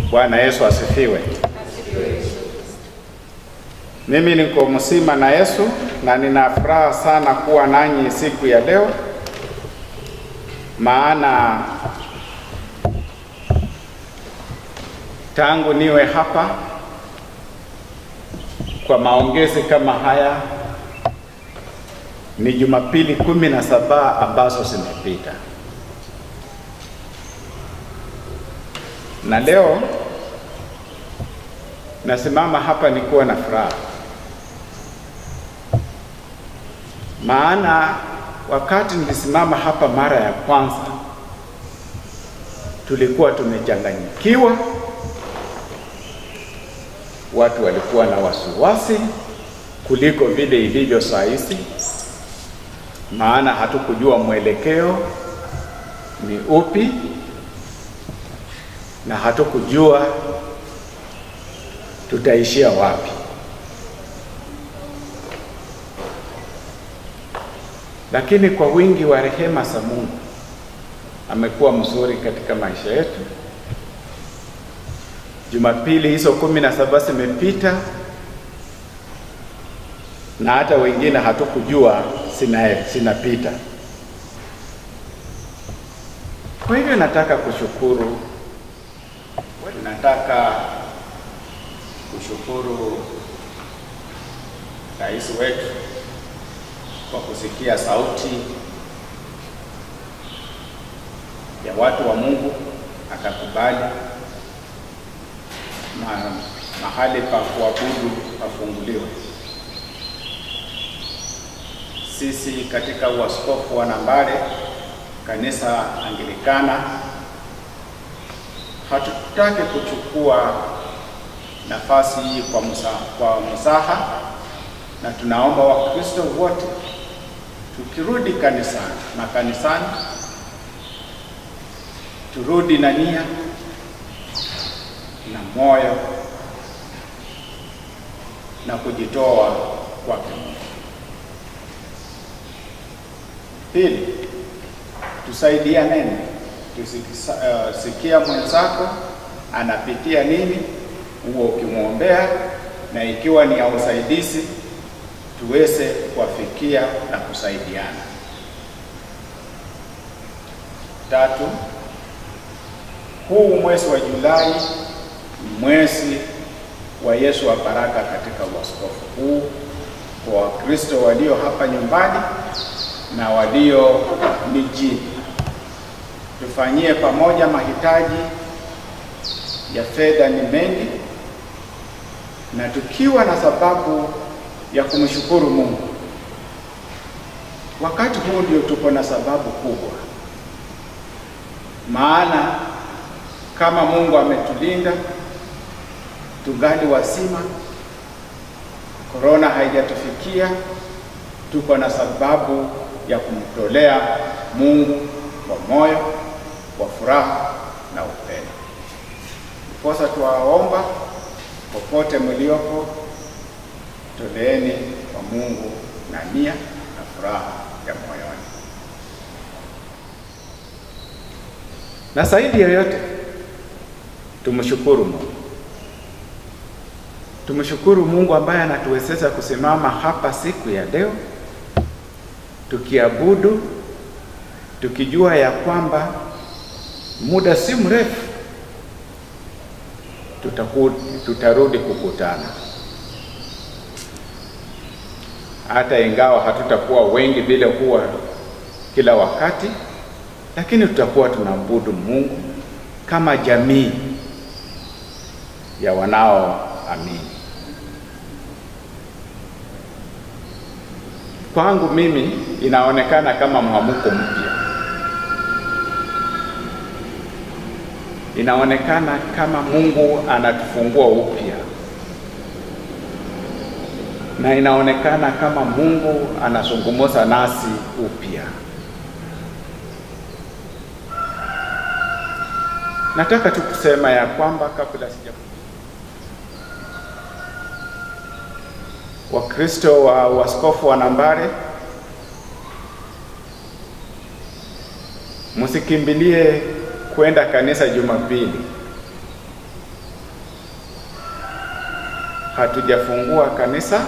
Bwana Yesu asifiwe. Mimi niko mzima na Yesu na nina furaha sana kuwa nanyi siku ya leo, maana tangu niwe hapa kwa maongezi kama haya ni Jumapili kumi na saba ambazo zimepita, na leo nasimama hapa nikiwa na furaha, maana wakati nilisimama hapa mara ya kwanza tulikuwa tumechanganyikiwa, watu walikuwa na wasiwasi kuliko vile ilivyo saa hizi, maana hatukujua mwelekeo ni upi na hatukujua tutaishia wapi. Lakini kwa wingi wa rehema za Mungu amekuwa mzuri katika maisha yetu. Jumapili hizo kumi na saba zimepita na hata wengine hatukujua sina zinapita. Kwa hivyo nataka kushukuru, nataka kushukuru rais wetu kwa kusikia sauti ya watu wa Mungu akakubali ma, mahali pa kuabudu pafunguliwe. Sisi katika uaskofu wa Nambale, kanisa Anglikana, hatutaki kuchukua nafasi hii kwa msaha, kwa msaha, na tunaomba Wakristo wote tukirudi kanisani makanisani turudi na nia na moyo na kujitoa kwake Mungu. Pili, tusaidianeni, tusikia uh, mwenzako anapitia nini, huo ukimwombea, na ikiwa ni ya usaidizi tuweze kuwafikia na kusaidiana. Tatu, huu mwezi wa Julai ni mwezi wa Yesu wa baraka katika uaskofu huu kwa Wakristo walio hapa nyumbani na walio mijini. Tufanyie pamoja, mahitaji ya fedha ni mengi, na tukiwa na sababu ya kumshukuru Mungu. Wakati huu ndio tuko na sababu kubwa, maana kama Mungu ametulinda tungali wazima, korona haijatufikia, tuko na sababu ya kumtolea Mungu kwa moyo kwa furaha na upendo. Ndiposa tuwaomba popote mliopo, toleeni kwa Mungu na nia na furaha ya moyoni, na zaidi ya yote tumshukuru Mungu. Tumshukuru Mungu ambaye anatuwezesha kusimama hapa siku ya leo tukiabudu, tukijua ya kwamba muda si mrefu tutaku, tutarudi kukutana, hata ingawa hatutakuwa wengi vile kuwa kila wakati, lakini tutakuwa tunaabudu Mungu kama jamii ya wanaoamini. Kwangu mimi inaonekana kama mwamuko mpya, inaonekana kama Mungu anatufungua upya, na inaonekana kama Mungu anazungumza nasi upya. Nataka tu kusema ya kwamba kabla sija Wakristo wa waskofu wa Nambale, msikimbilie kwenda kanisa Jumapili, hatujafungua kanisa,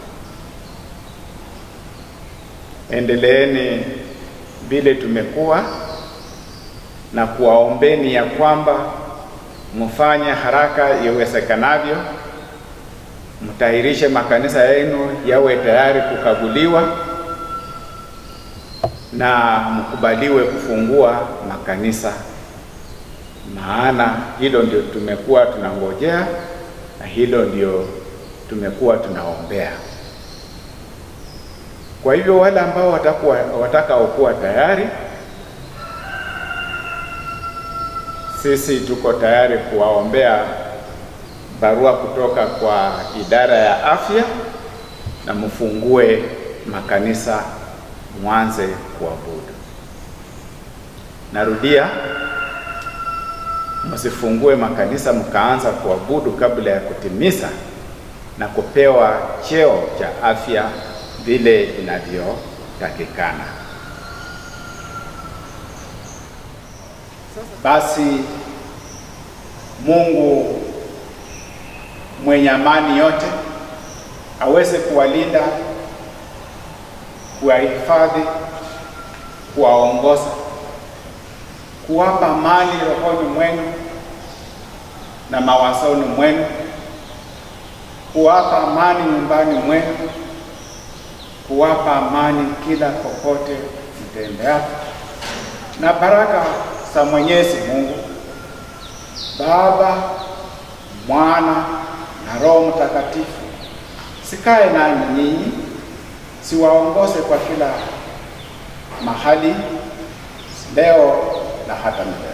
endeleeni vile tumekuwa na kuwaombeni ya kwamba mfanye haraka iwezekanavyo, mtahirishe makanisa yenu yawe tayari kukaguliwa na mkubaliwe kufungua makanisa, maana hilo ndio tumekuwa tunangojea na hilo ndio tumekuwa tunaombea. Kwa hivyo wale ambao watakuwa watakaokuwa tayari, sisi tuko tayari kuwaombea barua kutoka kwa idara ya afya na mfungue makanisa mwanze kuabudu. Narudia, msifungue makanisa mkaanza kuabudu kabla ya kutimiza na kupewa cheo cha afya vile inavyotakikana. Basi Mungu mwenye amani yote aweze kuwalinda, kuwahifadhi, kuwaongoza, kuwapa amani rohoni mwenu na mawazoni mwenu, kuwapa amani nyumbani mwenu, kuwapa amani kila popote mtembeapo, na baraka za Mwenyezi Mungu Baba, Mwana na Roho Mtakatifu sikae nanyi nyinyi, siwaongoze kwa kila mahali leo na hata milele.